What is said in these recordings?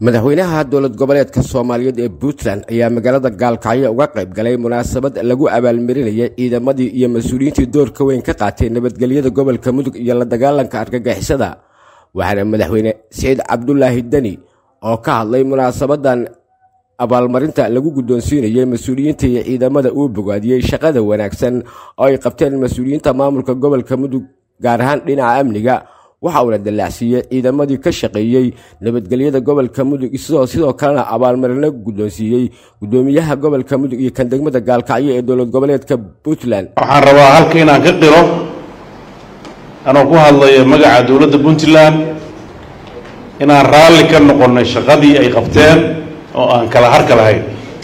madaxweynaha dowlad goboleedka soomaaliyeed ee puntland ayaa magaalada gaalkacyo uga qayb galay munaasabad lagu abaalmarinaya ciidamadii iyo mas-uuliyiintii doorka weyn ka qaatay nabadgelyada gobolka mudug iyo la dagaalanka argagixisada waxaana madaxweyne siciid cabdulaahi deni oo ka hadlay munaasabadan abaalmarinta lagu guddoonsiinayay mas-uuliyiinta iyo ciidamada uu bogaadiyey shaqada wanaagsan oo ay qabteen mas-uuliyiinta maamulka gobolka mudug gaar ahaan dhinaca amniga waxa uuna dallaacsiiyey ciidamadii ka shaqeeyey nabadgelyada gobolka mudug isagoo sidoo kalena abaalmarino guddoonsiiyey guddoomiyaha gobolka mudug iyo kan degmada gaalkacyo ee dowlad goboleedka puntland waxaan rabaa halka inaan ka qiro anoo ku hadlaya magaca dowladda puntland inaan raalli ka noqonnay shaqadii ay qabteen oo aan kala harka lahayn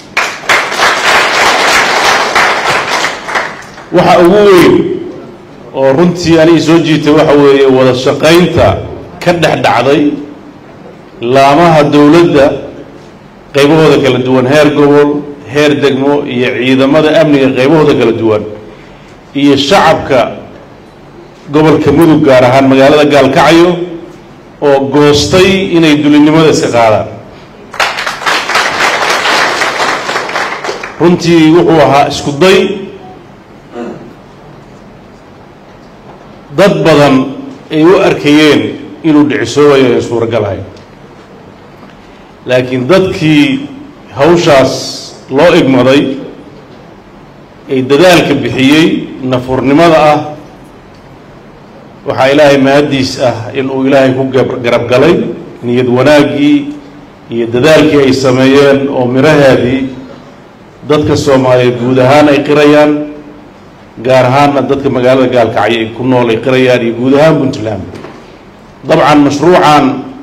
waxa ugu weyn oo runtii anigi soo jiitay waxa weeye wada shaqaynta ka dhex dhacday laamaha dowladda qaybahooda kala duwan heer gobol heer degmo iyo ciidamada amniga qaybahooda kala duwan iyo shacabka gobolka mudug gaar ahaan magaalada gaalkacyo oo goostay inay dulinimada iska qaadaan runtii wuxuu ahaa isku day dad badan ay u arkayeen inuu dhicisoobayo aan suuragal ahayn laakiin dadkii hawshaas loo igmaday ee dadaalka bixiyey nafurnimada ah waxaa ilaahay mahaddiis ah inuu ilaahay ku garab galay niyad wanaaggii iyo dadaalkii ay sameeyeen oo miraheedii dadka soomaaliyeed guud ahaan ay qirayaan gaar ahaanna dadka magaalada gaalkacyo ay ku nool ay qirayaan iyo guud ahaan puntland dabcan mashruucan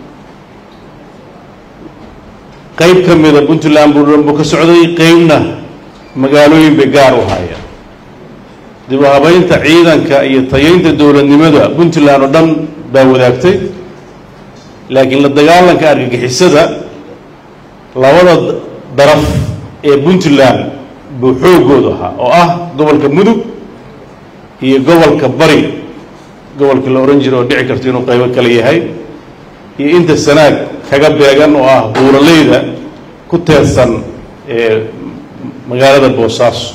qeyb ka mida puntland buu dhan buu ka socday qeybna magaalooyin bay gaar u hayaan dib u habeynta ciidanka iyo tayeynta dowladnimada puntland oo dhan baa wadaagtay laakiin la dagaalanka argagixisada labada daraf ee puntland buu xoogoodu ahaa oo ah gobolka mudug iyo gobolka bari gobolka la ohan jira oo dhici karto inuu qaybo kale yahay iyo inta sanaag kaga beegan oo ah buuraleyda ku teersan ee magaalada boosaaso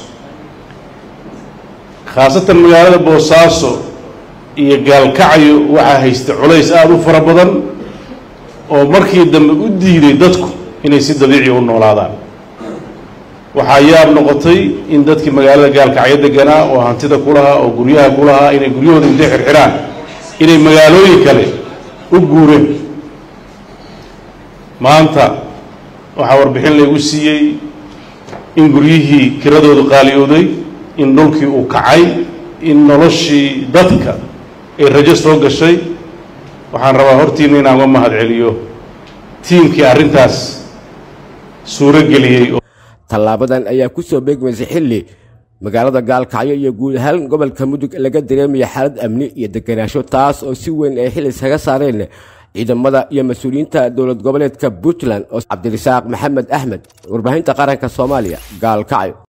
khaasatan magaalada boosaaso iyo gaalkacyo waxaa haysta culays aada u fara badan oo markii dambe u diiday dadku inay si dabiiciya u noolaadaan waxaa yaab noqotay in dadkii magaalada gaalkacyo deganaa oo hantida ku lahaa oo guryaha ku lahaa inay guryahooda intay xirxiraan inay magaalooyin kale u guureen maanta waxaa warbixin laygu siiyey in guryihii kiradoodu qaaliyooday in dhulkii uu kacay in noloshii dadka ay rajo soo gashay waxaan rabaa hortiina inaan uga mahad celiyo tiimkii arrintaas suuro geliyey tallaabadan ayaa ku soo beegmaysay xilli magaalada gaalkacyo iyo guud ahaan gobolka mudug laga dareemaya xaalad amni iyo deganaansho taas oo si weyn ay xil iskaga saareen ciidamada iyo mas-uuliyiinta dowlad goboleedka puntland oo cabdirasaaq maxamed axmed warbaahinta qaranka soomaaliya gaalkacyo